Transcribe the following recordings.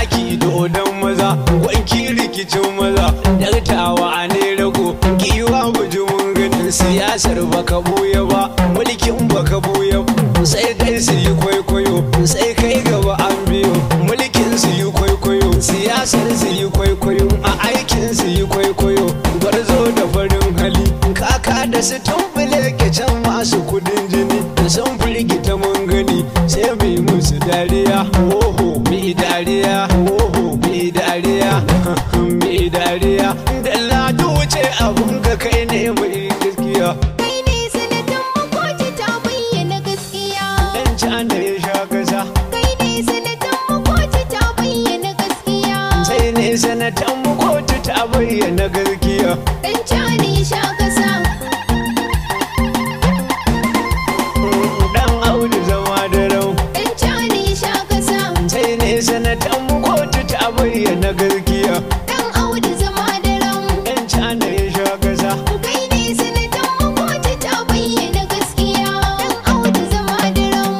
zaki dodon maza wanki rikicin maza dartawa ne rago giwa bujumin ganin siyasar baka buya ba mulkin baka buya ba sai kai su yi kwaikwayo sai kai gaba an biyo mulkin su yi kwaikwayo siyasar su yi kwaikwayo a aikin su yi kwaikwayo gwarzo da farin hali kaka da su tumbule ke can masu kudin jini da sun firgita mun gani sai mu yi musu dariya oho mi dariya oho mi dariya mi dariya da ladu wuce abun ka kai ne mai gaskiya Kai ne sanatan makoci ta bayyana gaskiya. dan cana ya sha kasa Kai ne sanatan makoci ta bayyana gaskiya. sai ne sanatan mu kotu ta bayyana gaskiya Dan cani sha kasa. dan audu zama da rau Dan cani sha kasa. sai ne sanatan mu kotu ta bayyana gaskiya Dan Audu zama da ram. dan cana ya sha kasa Kai ne sanatan makoci ta bayyana gaskiya. Dan Audu zama da ram.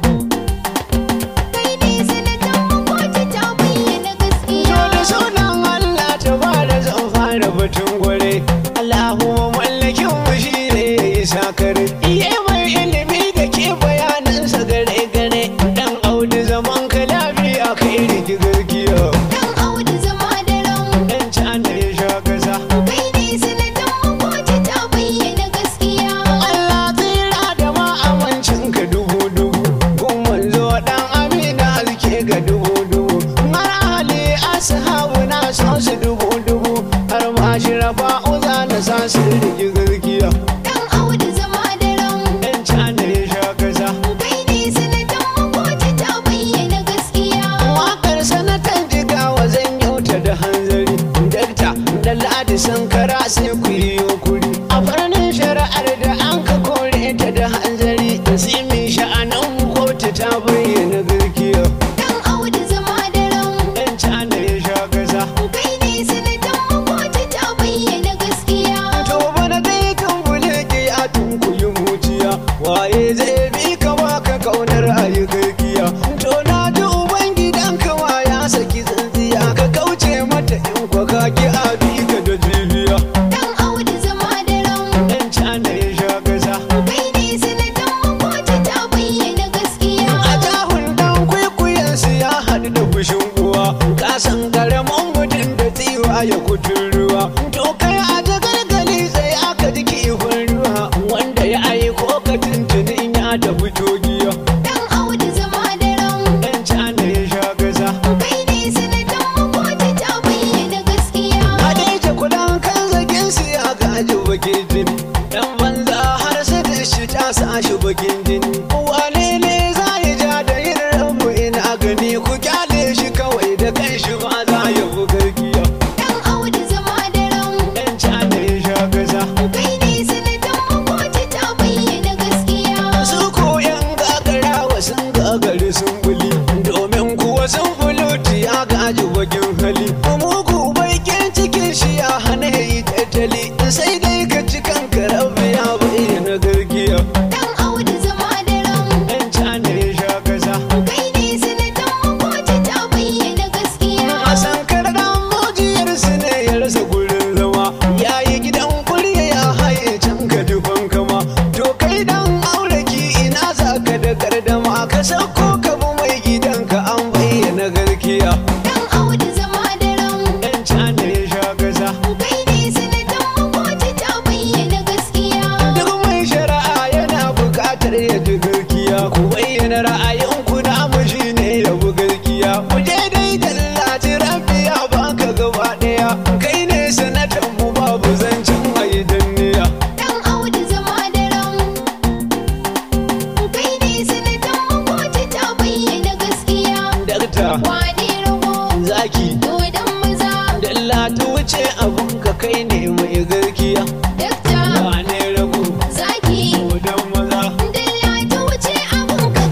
Kai ne sanatan makoci ta bayyana gaskiya. To da sunan Allah ta fara zan fara batun gware Allahumma mallakin mu shi ne ya yi sakare Iye mai ilimi da ke bayanansa gare gare Dan audu zaman ka lafiya kai rigi gargiya Dan Audu zama da ram. Dan cana ya sha kasa Kai ne sanatan makoci ta bayyana gaskiya. Allah tsira da ma amincin ka dubu dubu Kun manzo dan amina alke ga dubu dubu Har hali ashabu na so su dubu dubu Har ma shirafa uza na sa su rigi gargiya Dan Audu zama da ram. Dan cana ya sha kasa Kai ne sanatan makoci ta bayyana gaskiya. Wakar sanatan jigawa zan yauta da hanzari Dakta da ladi sankara sai ku yi yokuri A farnin shari'ar da an ka kore ta da hanzari Nasimin sha'anan kotu ta bayyana gaskiya Dan Audu zama da ram. Dan cana ya sha kasa Kai ne sanatan makoci ta bayyana gaskiya. To bana dai kan buleke a tunkuyi muciya Waye zai bi ka baka kaunar ayi gaskiya To na ji ubangidan kawa ya saki tsintsiya Ka kauce mata in kwa ka ki a bi ka da jibiya Dan Audu zama da ram. Dan cana ya sha kasa Kai ne sanatan makoci ta bayyana gaskiya. A jahun dan kwaikwayensu ya haɗu da fushin uwa Kasan karamin mutum da tsiwa ya kutun ruwa To kai a jagalgali sai aka ji kifin ruwa Wanda ya aiko ka tuntunin ya da fito giya Dan Audu zama da ram. Dan cana ya sha kasa Kai ne sanatan makoci ta bayyana gaskiya. A daita kudan kan zagin su ya gaji bakin jini Dan banza har sai da shi ta sa shi bakin jini Wane ne za ya ja da yin rabu ina gani ku kyale shi kawai da kan shi ma za ya bugar giya Dan Audu zama da ram. Dan cana ya sha kasa Kai ne sanatan makoci ta bayyana gaskiya. Su ko yan gagarawa sun gagari sun buli Domin kuwa sun buluti ya gaji bakin hali Mugu bakin cikin shi ya hana yi tattali Sai dai ka ci kanka rabu ya bayyana gargiya Dan Audu zama da ram. Dan cana ya sha kasa Kai ne sanatan makoci ta bayyana gaskiya. A sankar dan mujiyarsu ne ya rasa gurin zama Ya yi gidan kurya ya haye can ka dufan kama To kai dan auraki ina za ka da gardama Ka sauko ka bi mai gidanka an bayyana garkiya Dan Audu zama da ram. Dan cana ya sha kasa Kai ne sanatan makoci ta bayyana gaskiya. Duk mai shari'a yana buƙatar ya ji garkiya Ku bayyana ra'ayinku na mu shi ne ya bi garkiya Ku je dai tallaci rabbi ya baka gaba ɗaya Kai ne sanatan mu babu zancen ayi danniya Dan Audu zama da ram. Kai ne sanatan makoci ta bayyana gaskiya. Dakta Wane rago? zaki Dodon maza. dalla ta wuce abun ka kai ne mai garkiya Dakta. Wane rago Zaki. Kodan maza Dalla ta wuce abun ka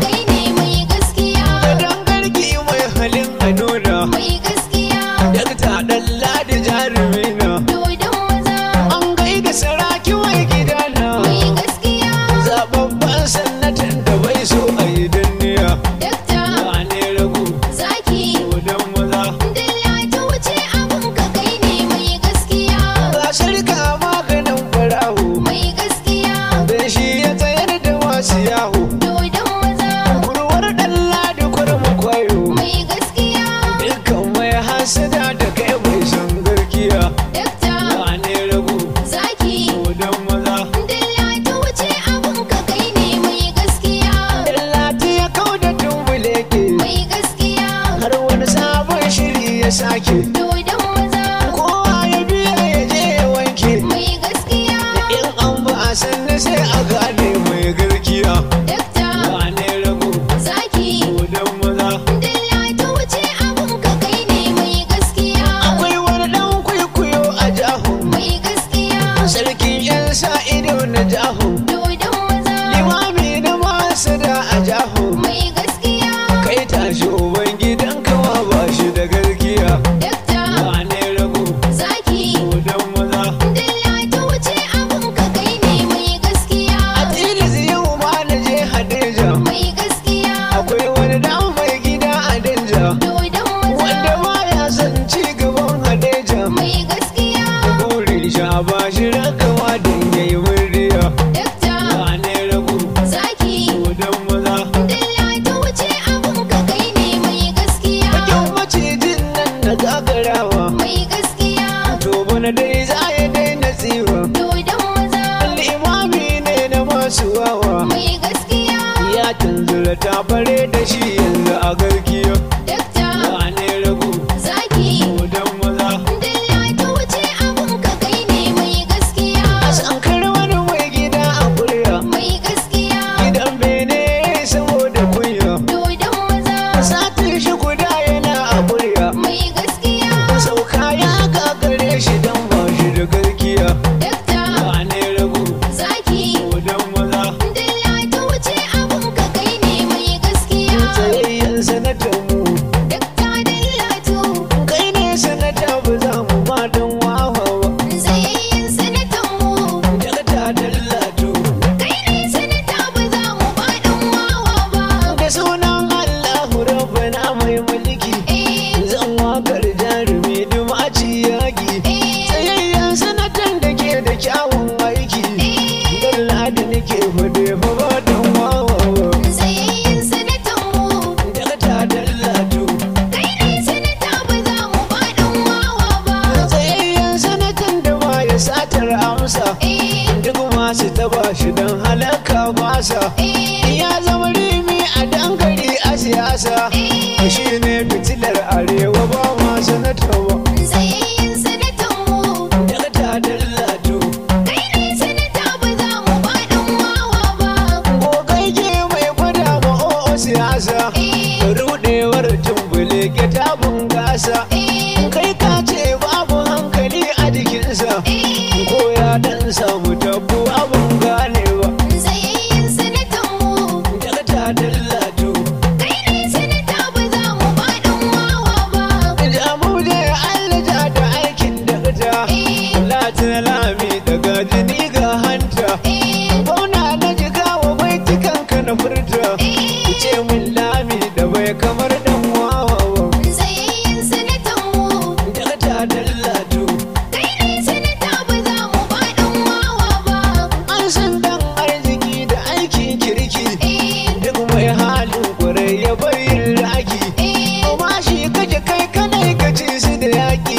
ya sake dodon maza kowa ya biya ya je ya wanke mai gaskiya in an ba a sanna sai a gane mai garkiya dakta wane rago zaki dodon maza dalla ta wuce abun ka kai ne mai gaskiya akwai wani dan kwaikwayo a jahu mai gaskiya sarkin yan sa ido na jahu dodon maza limami na masu da a jahu mai gaskiya kai tashi uban gidan kawa ba shi da garkiya dakta wane rago zaki dodon maza dalla ta wuce abun ka kai ne mai gaskiya a tilis yau ma na je hadeja mai gaskiya akwai wani dan mai gida a danja dodon wanda maza baya son ci gaban hadeja mai gaskiya burin sha ba shi rakawa don yayi murdiya dakta wane rago zaki dodon maza dalla ta wuce abun ka kai ne mai gaskiya bakin macijin nan na gagarawa mai gaskiya to bana dai za ya daina tsiwa dodon maza limami ne na masu wawa mai gaskiya ya tanzura ta bare da shi yanzu a garkiya dakta wane rago zaki dodon maza dalla ta wuce abun ka kai ne mai gaskiya a sankar wani mai gida a kurya mai gaskiya gidan bene saboda kunya dodon maza satin shi guda yana a kurya mai gaskiya sauka ya gagare shi dan ba shi da garkiya dakta wane rago zaki dodon maza dalla ta wuce abun ka kai ne mai gaskiya tsayayyen sanatan mu dakta dallatu kai ne sanata ba za mu ba don wawa ba tsayayyen sanatan mu daga ta dallatu kai ne sanata ba za mu ba dan wawa ba da sunan allahu rabbana mai mulki eh zan wakar jarumi dumaci yaki eh tsayayyen sanatan da ke da kyawun aiki dalla da nake fade fa ba don wawa ba tsayayyen sanatan mu daga ta dallatu kai ne sanata ba za mu ba dan wawa ba tsayayyen sanatan da ba ya satar amsa eh duk masu taba shi don halaka masa eh ya zama rimi a dankali a siyasa shi ne fitilar arewa ba ma sanatawa tsayayyen sanatan mu daga ta dallatu kai ne sanata ba za mu ba dan wawa ba gogai ke mai gwada ma o'o siyasa eh rudewar tumbule ke ta bungasa eh kai ka ce babu hankali a jikinsa ko ya dan samu tabbu abun ganewa tsayayyen sanatan mu daga ta dallatu kai ne sanata ba za mu ba dan wawa ba jamu da Allah ja da aikin dakta eh latin lami daga jini ga hanta eh Bauna na jiga wa baitukan ka na furta ce min lami da bai kamar dan wawa tsayayyen sanatan mu daga ta dallatu kai ne sanata ba za mu ba dan wawa ba an san dan arziki da aikin kirki eh duk mai halin kwarai ya bayin raki eh amma shi kake kai kanai ka ci su da yaki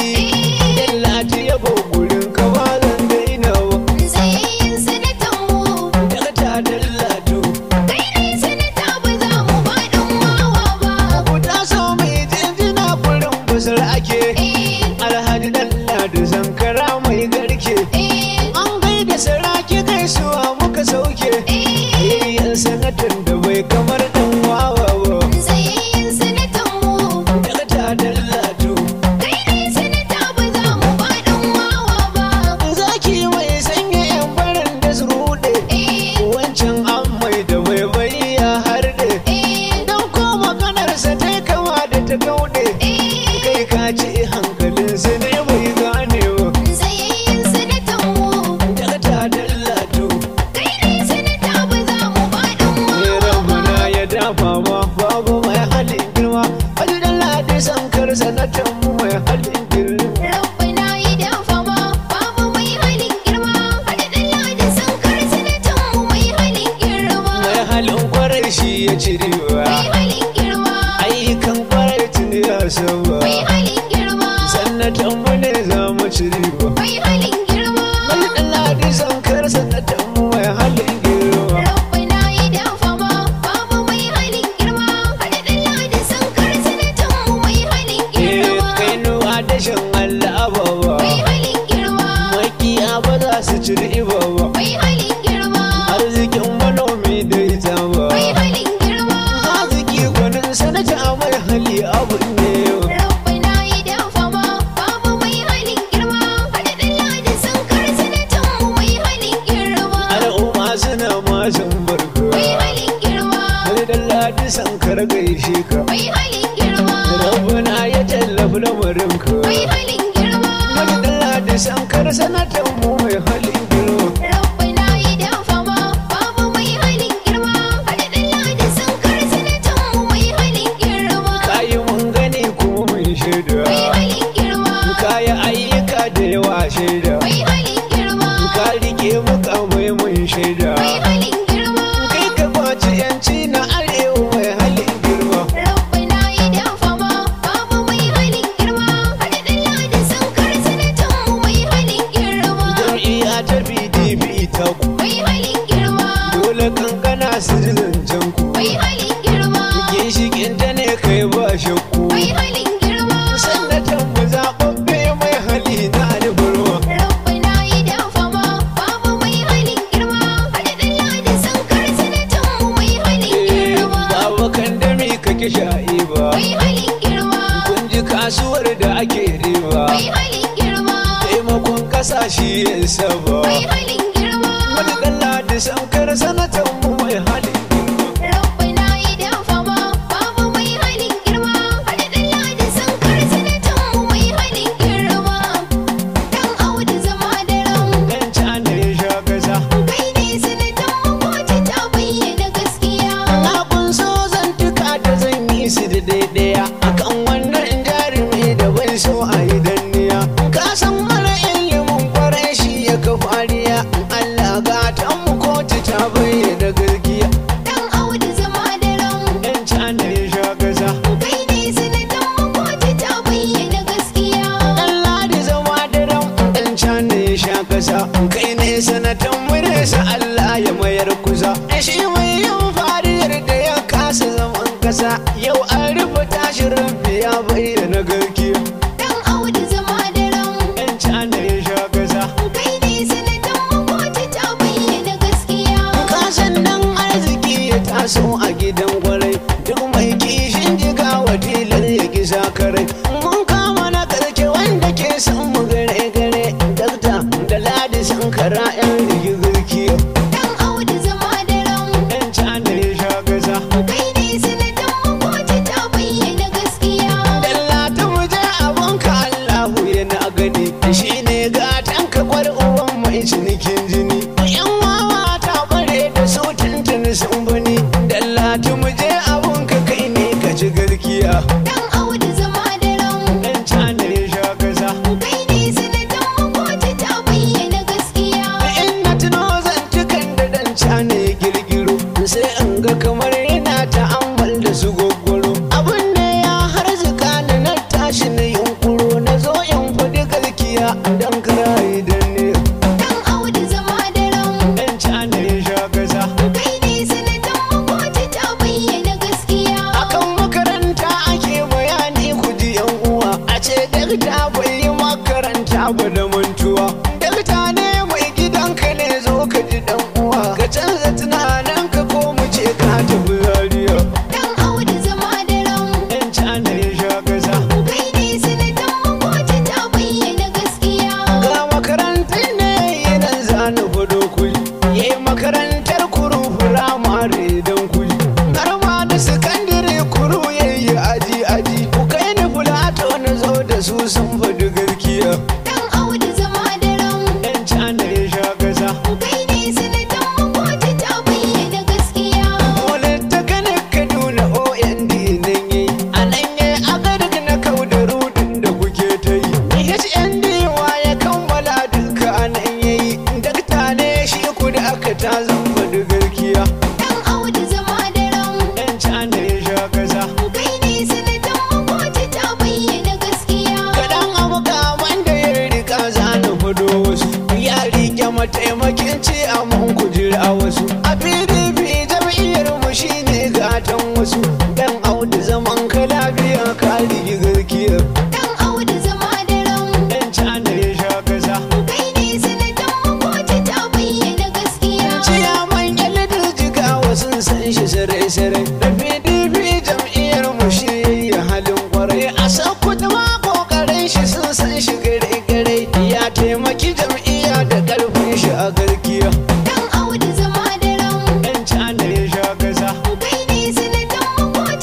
dallatu ya gurin ka ba zan daina ba tsayayyen sanatan mu daga ta dallatu kai ne sanata ba za mu ba dan wawa ba ku taso mai jinjina gurin basar ake eh alhaji dalla da zankara mai garke eh an gaida saraki gaisuwa muka sauke yayyan sanatan da bai kamar dan wawa ba tsayayyen sanatan mu daga ta dallatu kai ne sanata ba za mu ba dan wawa ba zaki mai sanya yan baran da su rude eh wancan an mai da bai bai ya harde eh dan ko maganarsa ta kama da ta gaude kai ka ce hankalinsa ne bai gane ba tsayayyen sanatan mu daga ta dallatu kai ne sanata ba za mu ba dan ne wawa ramana ya dafa ma babu mai halin girma wani dan ladi sankar sanatan mu mai halin girma Rabbana yi dafa ma babu mai halin girma hada dalla da sankar sanatan mu mai halin girma mai halin kwarai shi ya ci riba mai halin girma ayyukan kwarai tuni ya saba mai halin girma sanatan mu ne za mu ci riba mai halin girma wani dan ladi sankar sanatan mu mai halin girma Rabbana yi dafa ma babu mai halin girma hada dalla da sankar sanatan mu mai halin eh girma kai san kar gaishe ka mai halin girma rabbana ya tallafi lamarinka mai halin girma madalla da san kar sanatan mu mai halin girma rabbana yi dafa ma babu mai halin girma haɗaɗɗen ladi sun kar sanatan mu mai halin girma kayi mun gani kuma mun shaida mai halin girma kayi ayyuka da yawa shaida mai halin girma ka rike mukamai mun shaida mai halin girma kai ka kwaci yanci na arewa mai halin girma rabbana yi dafa ma babu mai halin girma haɗaɗɗen ladi sun kar sanatan mu mai halin girma jam'iyya ta pdp ta ku mai halin girma dole kankana su ji zancen ku mai halin girma ginshikin ta ne kai ba shakku mai halin girma sanatan mu zaɓaɓɓe mai hali na alburma rabbana yi dafa ma babu mai halin girma haɗaɗɗen ladi sun kar sanatan mu mai halin girma babu kan dami ka ki sha'i ba mai halin girma kun ji kasuwar da ake riba mai halin girma taimakon kasashe ya saba mai halin girma wani dalla da sankar sanatan mu mai halin girma rabbana yi dafa ma babu mai halin girma haɗaɗɗen ladi sun kar sanatan mu mai halin girma dan audu zama da ran dan cana ya sha kasa kai ne sanatan mu kotu ta bayyana gaskiya na kun so zantuka da zan yi su da daidaya akan wannan jarumi da bai so a yi danniya ka san mara ilimin kwarai shi ya ka fariya Allah gatan mu kotu ta bayyana gaskiya dan audu zama da ran dan cana ya sha kasa kai ne sanatan mu kotu ta bayyana gaskiya dan ladi zama da ran dan cana ya sha kasa kai ne sanatan mu ne sa Allah ya mayar kusa shi mai yin fariyar da ya kasa zaman kasa yau an rufe tashin rabbi ya bayyana gaskiya dan audu zama da ran yan cana ya sha kasa kai ne sanatan mu kotu ta bayyana gaskiya kasan nan arziki ya taso a gidan kwarai duk mai kishin jiga wadilar ya gisa karai mun kama na karke wanda ke son mu gare gare dakta da ladi sankara yan rigirki dan audu zama da ran yan cana ya sha kasa kai ne sanatan mu kotu ta bayyana gaskiya dalla ta muje abunka allahu yana gani shi ne gatan ka kwar uwan mai cinikin jini yan wawa ta bare da su tuntuni sun bani dalla ta muje abunka kai ne ka ci garkiya dan audu zama da ran dan cana ya sha kasa kai ne sanatan mu kotu ta bayyana gaskiya in na tuno zantukan da dan cana ya girgiro sai in ga kamar yana ta'ammal da su gwaggwaro abin da ya harzuka ni na tashi na yunkuro na zo in faɗi gaskiya dan karayi dan ne dan audu zama da ran dan cana ya sha kasa kai ne sanatan mu kotu ta bayyana gaskiya akan makaranta ake bayani ku ji yan uwa a ce dakta bai yi makaranta ba da mantuwa dakta ne mai gidanka ne zo ka ji dan uwa ka canza tunanin ka ko mu ce ka tafi zariya dan audu zama da ran yan cana ya sha kasa kai ne sanatan mu kotu ta bayyana gaskiya ga makarantar ne yanan zana fado kuli yayi makarantar kuru firamare don kuli har ma da sakandare kuru yayi aji aji ku kai ni fulato na zo da su sun faɗi garkiya dan audu zama da ran yan cana ya sha kasa kai ne sanatan mu kotu ta bayyana gaskiya Dole ta kane Kaduna OND nan yayi a nan yayi agarik na kau da rudin da kuke ta yi HND wa ya kammala duka a nan yayi dakta ne shi ku da aka ta zamba da garkiya dan audu zama da ran yan cana ya sha kasa kai ne sanatan mu kotu ta bayyana gaskiya kaɗan abu kaman da ya rika zana fado wasu ya rike mataimakin ce a man kujira wasu a pdp jam'iyyar mu shine gatan wasu dan audu zaman ka lafiya ka rigi garkiya dan audu zama da ran yan cana ya sha kasa kai ne sanatan mu kotu ta bayyana gaskiya ciyaman yalidar jigawa sun san shi sarai-sarai da pdp jam'iyyar mu shi yayi halin kwarai a sakuta ma kokarin shi sun san shi gare-gare ya taimaki jam'iyya da karfin shi a garkiya dan audu zama da ran yan cana ya sha kasa kai ne sanatan mu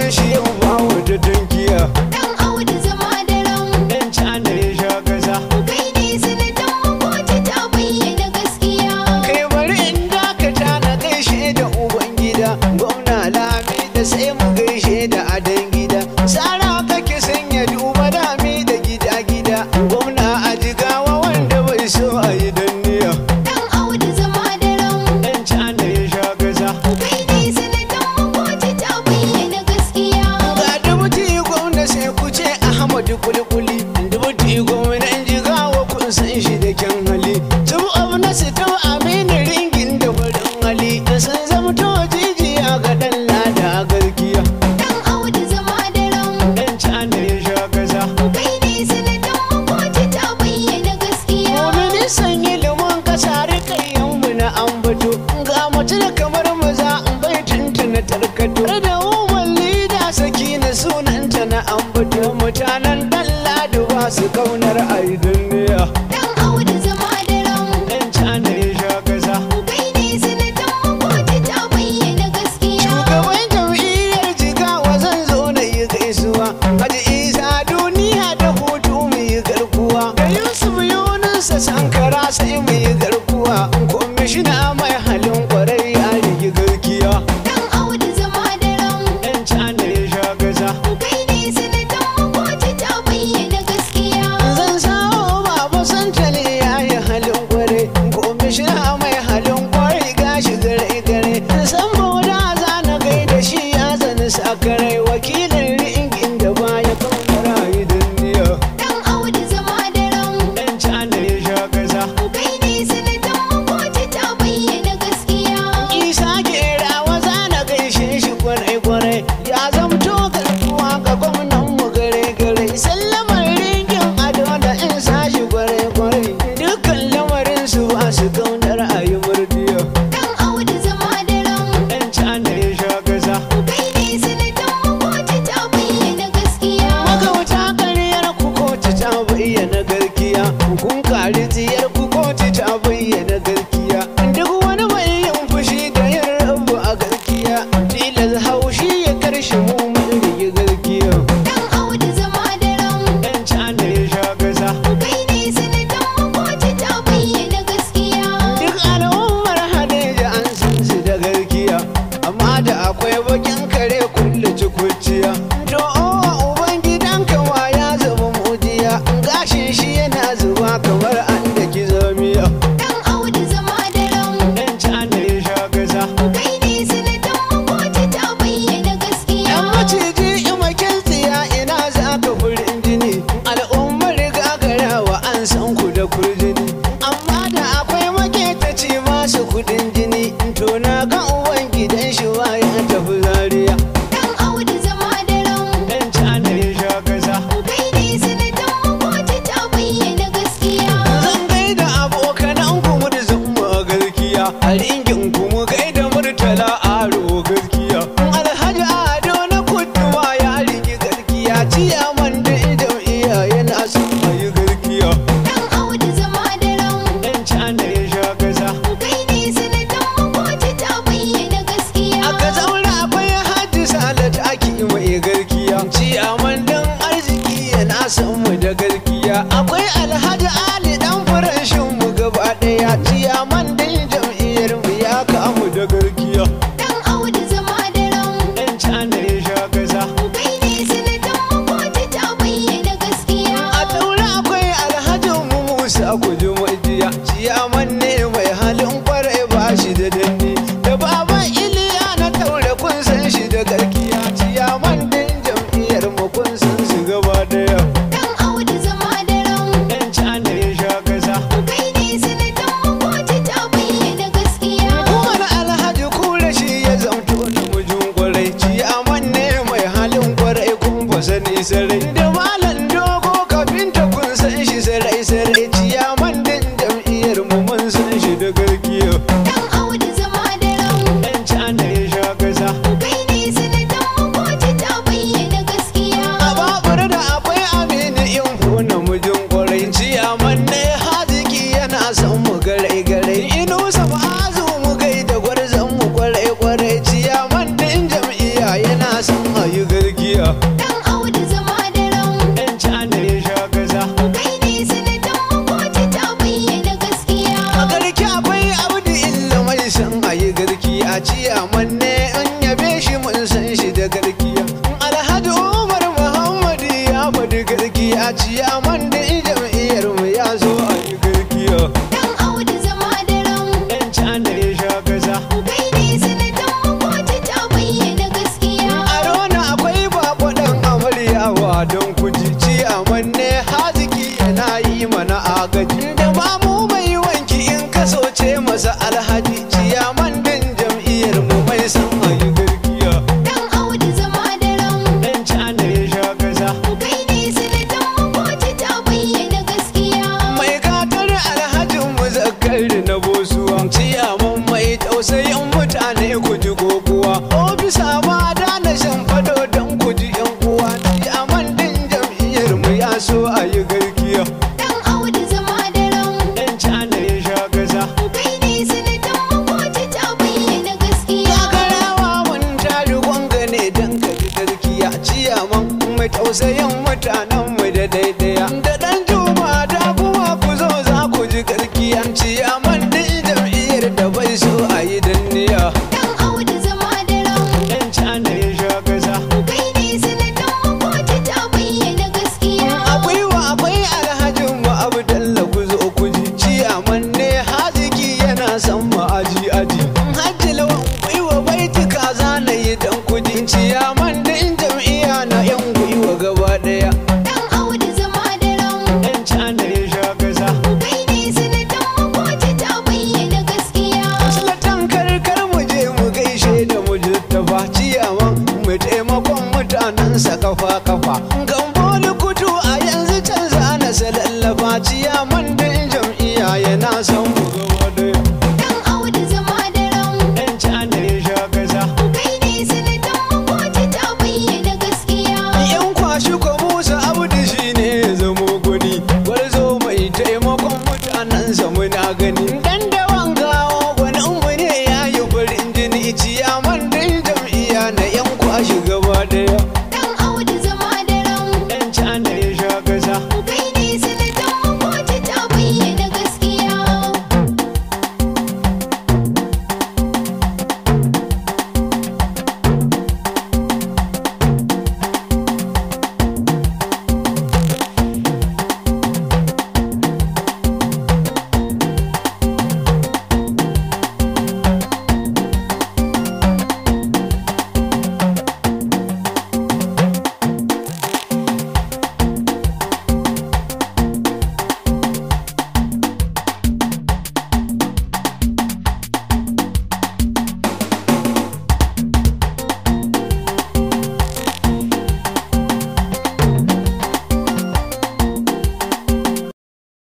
shi yau ba wata tankiya Dan Audu zama da ran. dan cana ya sha kasa Kai ne sanatan makoci ta bayyana gaskiya. kai bari in dakata na gaishe da uban gida gwamna lami da sai mu gaishe da adan gida tsara kake sanya duba lami da gida gida gwamna a jigawa wanda bai so a yi danniya Dan Audu zama da ran. dan cana ya sha kasa Kai ne sanatan makoci ta bayyana gaskiya. ga dubuti gwamna sai ku ce ahmadu kulikuli dubuti gwamnan jigawa kun san shi da kyan hali tubu abu na sito aminu ringin da farin hali da sun zamto jijiya ga dan lada garkiya Dan Audu zama da ran. dan cana ya sha kasa Kai ne sanatan makoci ta bayyana gaskiya. ministan ilimin kasa rikayyanmu na ambato ga mutum kamar maza in bai tuntuna tarkato da umar lida saki na sunanta na ambato mutanen dan ladu ba su kaunar aidaniya Dan Audu zama da ran. dan cana ya sha kasa Kai ne sanatan makoci ta bayyana gaskiya. shugaban jam'iyyar jigawa zan zo na yi gaisuwa haji isa duniya da hutu mu yi garkuwa da yusuf yunusa sankara sai mu yi garkuwa kwamishina mai halin kwarai ya rigi garkiya Dan Audu zama da ran. dan cana ya sha gaza Kai ne sanatan makoci ta bayyana gaskiya. zan sawo baba santale ya yi halin kwarai kwamishina mai halin kwarai gashi gare gare san bauda za na gaida shi ya zani sakarai wakilin ringin da baya kan rayu duniya Dan Audu zama da ran. dan cana ya sha gaza Kai ne sanatan makoci ta bayyana gaskiya. isa gerawa za na gaishe shi kwarai kwarai ya zamto garkuwa ga gwamnan mu gare gare sallamar ringin ado da in sa shi kwarai kwarai dukkan lamarin su ba su kaunar ayi murdiya Dan Audu zama da ran. dan cana ya sha gaza Kai ne sanatan makoci ta bayyana gaskiya. magauta karyar ku kotu ta bayyana garkiya kun kari tsiyar ku kotu ta bayyana garkiya duk wani mai yin fushi da yin rabu a garkiya tilas haushi ya karshe mu mun rige garkiya Dan Audu zama da ran. dan cana ya sha gaza Kai ne sanatan makoci ta bayyana gaskiya. duk al'ummar hadeja an san su da garkiya amma da akwai bakin kare kulle cikuciya to owa uban gidan kawa ya zama mujiya gashin shi yana zuba kamar an da kizamiya Dan Audu zama da ran. dan cana ya sha gaza Kai ne sanatan makoci ta bayyana gaskiya. yan maciji imakin tsiya ina za ka furin jini al'ummar gagarawa an san ku da kurjini amma da akwai maketaci masu kudin jini to na ga uban gidan shi ba ya tafi zariya Dan Audu zama da ran. dan cana ya sha gaza Kai ne sanatan makoci ta bayyana gaskiya. zan gaida abokanan ku murzin mu a garkiya a ringin ku mu gaida murtala aro garkiya alhaji ado na kuduwa ya rigi garkiya ciyaman da jam'iyya yana son a yi garkiya Dan Audu zama da ran. dan cana ya sha gaza Kai ne sanatan makoci ta bayyana gaskiya. aka zaura akwai hajji salat aki mai garkiya ciyaman dan arziki yana son mu da garkiya akwai alhaji ali dan farashin mu gaba daya ciyaman dan jam'iyyar mu ya kamu da garkiya Dan Audu zama da ran. dan cana ya sha gaza Kai ne sanatan makoci ta bayyana gaskiya. a daura akwai alhaji mu musa kuji majiya ciyaman ne mai halin kwarai ba shi da danni da baban iliya na taure kun san shi da garkiya ciyaman din jam'iyyar mu kun san su gaba daya Dan Audu zama da ran. dan cana ya sha gaza Kai ne sanatan makoci ta bayyana gaskiya. Umar alhaji kura shi ya zamto namijin kwarai ciyaman ne mai halin kwarai kun ba sani sarai da malam dogo kafinta kun san shi sarai sarai ciyaman din jam'iyyar mu mun san shi da garkiya Dan Audu zama da ran. dan cana ya sha gaza Kai ne sanatan makoci ta bayyana gaskiya. a babur da akwai aminu in ko namijin kwarai ciyaman ne haziki yana son mu garai garai inusa ma'azu mu gaida gwarzon mu kwarai kwarai ciyaman din jam'iyya yana son a yi gari garkiya Dan Audu zama da ran. ɗan cana ya sha gaza Kai ne sanatan makoci ta bayyana gaskiya. a garki akwai abdu illa mai san a yi garkiya ciyaman ne an yabe shi mun san shi da garkiya alhaji umar muhammad ya faɗi garkiya ciyaman da jam'iyyar mu ya zo a yi garkiya Dan Audu zama da ran. ɗan cana ya sha gaza Kai ne sanatan makoci ta bayyana gaskiya. a rona akwai bako ɗan amaryawa don kuji ciyaman ne haziki yana yi mana agaji da mamu mai wanki in kasoce masa alhaji ciyaman din jam'iyyar mu mai san a yi garkiya Dan Audu zama da ran. ɗan cana ya sha gaza Kai ne sanatan makoci ta bayyana gaskiya. mai katar alhajin muzakkar na bosuwa ciyaman mai tausayin mutane ku ji kokuwa ofisa ma da na shan fado don ku ji yan uwa ciyaman din jam'iyyar mu ya so a yi garkiya Dan Audu zama da ran. ɗan cana ya sha gaza Kai ne sanatan makoci ta bayyana gaskiya. Kakarawa mun tari gwanga ne don ka ji garkiya ciyaman mai tausayin mutanen mu da daidaya da dan juma da kuma ku zo za ku ji garkiyan ciyaman din jam'iyyar da bai so a yi danniya Dan Audu zama da ran. ɗan cana ya sha gaza Kai ne sanatan makoci ta bayyana gaskiya. akwai wa akwai alhajin mu abdalla ku zo ku ji ciyaman ne haziki yana son mu aji aji hajji lawan gwiwa baituka zana yi dan kudi ciyaman din jam'iyya na yan gwiwa gaba daya Dan Audu zama da ran. ɗan cana ya sha gaza Kai ne sanatan makoci ta bayyana gaskiya. Sulatan karkar mu je mu gaishe da mu ba ciyaman mu taimakon mutanensa kafa kafa